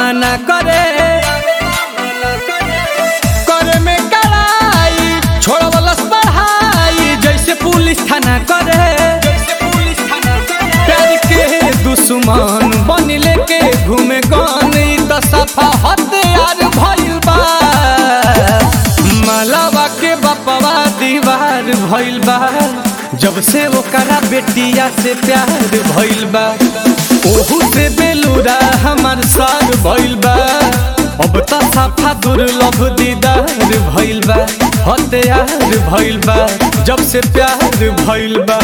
मना करे करे में कड़ाई छोड़वलस पढ़ाई जैसे पुलिस थाना करे प्यार के दुश्मन बन लेके घूमे गन ई त सफा हथियार भइल बा मलावा के बपवा दीवार भइल बा जब से ओकरा बेटिया से प्यार भइल बा ओहू से बेलूरा हमार सार भइल बा अब त साफा दुर्लभ दीदार भइल बा हथियार भइल बा जब से प्यार भइल बा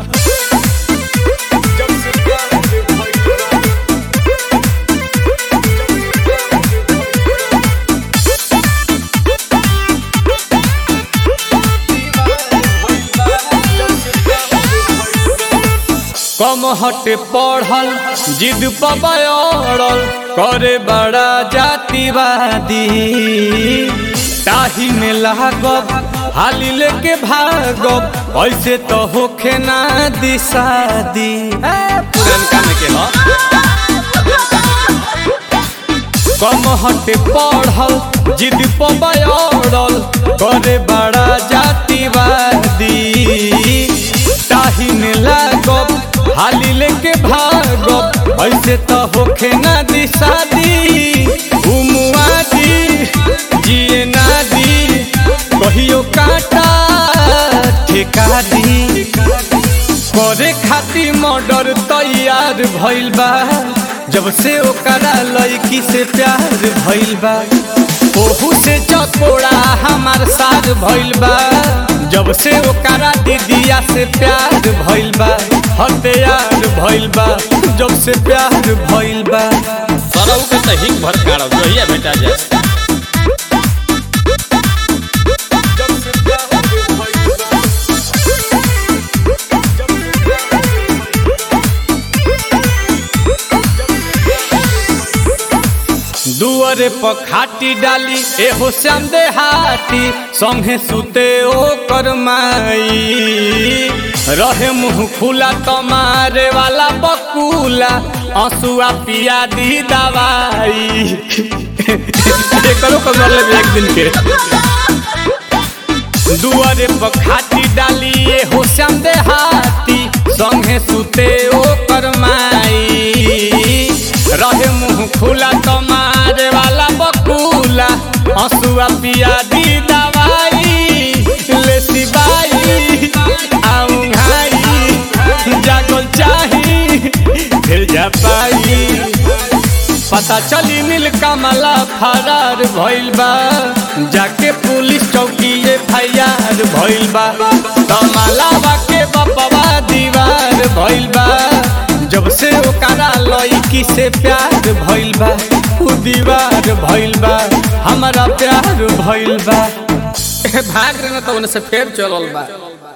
कम हटे पढ़ल जिद पबड़ल करे बड़ा जातिवादी ताही में लागब हाली लेके भागब ऐसे तो होखे ना दिशादी पुरनका में के ह कम हटे पढ़ल जिद पबड़ल करे बड़ा जातिवादी ताही में लागब हाली लेके भागब ऐसे तो होखे ना दिशादी घुमुआ दी जिए ना दी कहियो काटा ठेका दी करे खातिर मर्डर तैयार भइल बा जब से ओकरा लड़की से प्यार भइल बा ओहू से चकोड़ा हमार साथ भइल बा जब से ओकरा दीदिया से प्यार भइल बा हथियार भइल बा जब से प्यार भइल बा सरऊ के त हिंग भर काढ़ जोहिया बेटा जा दुअरे पर खाटी डाली एहो श्याम देहाती संगे सुते ओ करमाई रहे मुंह खुला तमारे वाला बकुला आंसुआ पिया दी दवाई एकरो कर ले एक दिन के दुआरे पर खाटी डाली एहो श्याम देहाती संगे सुते ओ करमाई रहे मुंह खुला तमारे वाला बकुला हंसुआ पिया दी दवाई ले सिबाई आऊं घाई जागल चाही फिर जा पाई पता चली नील कमला फरार भइल बा जाके पुलिस चौकी एफआईआर भइल बा कमलावा के बपवा दीवार भइल बा जब से ओकरा लड़की से प्यार भइल बा उ दीवार भइल बा हमारा प्यार भइल बा भाग रहे न तो उनसे फेर चलल बा